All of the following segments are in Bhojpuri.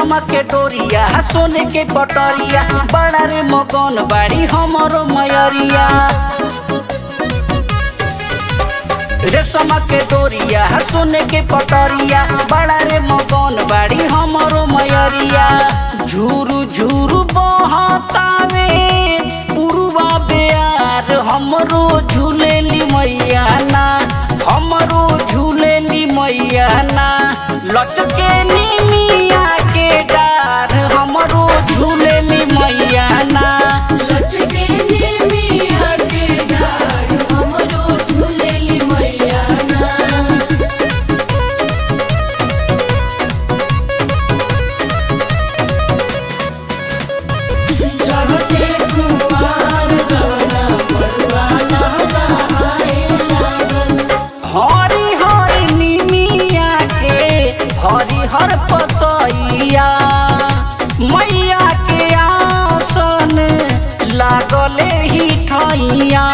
रेशम के डोरिया सोने के पटरिया बड़ा रे मगन बाड़ी हमरो मयरिया रेशम के डोरिया सोने के पटरिया बड़ा रे मगन बाड़ी हमरो मयरिया झूरू झूरू बहतावे पुरुवा बेयार हमरो झूलेली मैया ना हमरो झूलेली मैया ना लचके निमिया के डार हमरो झूलेली मैया ना लचके निमिया के डाढ़ हमरो झूलेली मैया ना चढ़ते कुमार गवना पड़वा लहलहाए लागल हरी हरी निमिया के हरी हर पतैया मैया के आसन लागले ही ठैया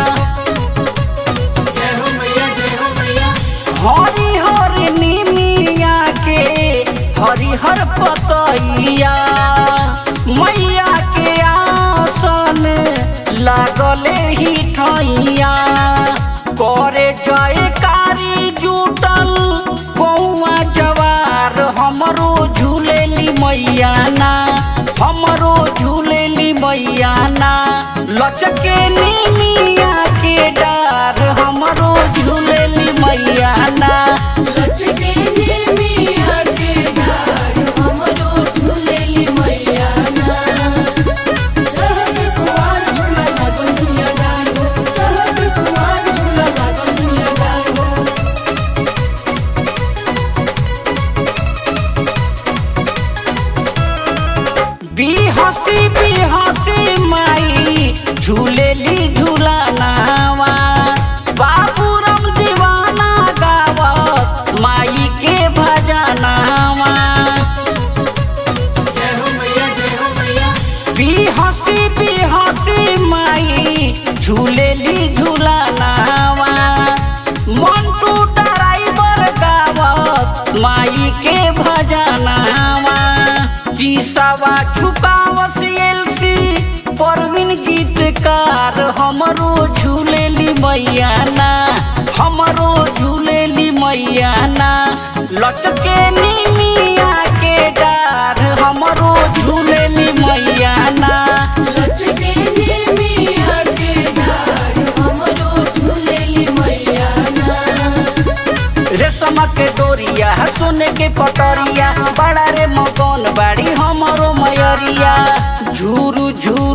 जय हो मैया जय हो मैया हरी हरी निमिया के हरी हर पतैया मैया के आसन लागले ही ठैया करे जयकारी जुटल कौआ जवार हमरो झूलेली मैया ना हमरो झूलेली मैया ना लचके निमिया के डार हमरो झूलेली मैया ना लचके निमिया के डाढ़ हमरो झूलेली मैया ना चढ़त कुमार झूला लागल दुनिया डाढ़ो चढ़त कुमार झूला लागल दुनिया डाढ़ो बिहसी बिहसी माई झूलेली झूलनावा बाबूराम दीवाना गावत माई के भजनावा जय हो मैया जय हो मैया बिहसी बिहसी माई झूलेली झूलनावा मंटू ड्राइवर गावत माई के भजनावा जीसावा छुपावस एलसी परवीन गीतकार हमरो झूलेली मैया ना हमरो झूलेली मैया ना लचके निमिया के डार हमरो झूलेली मैया ना लचके निमिया के डाढ़ हमरो झूलेली मैया ना रेशम के डोरिया सोने के पटरिया बड़ा रे मगन बाड़ी हमरो मयरिया झूरू झूरू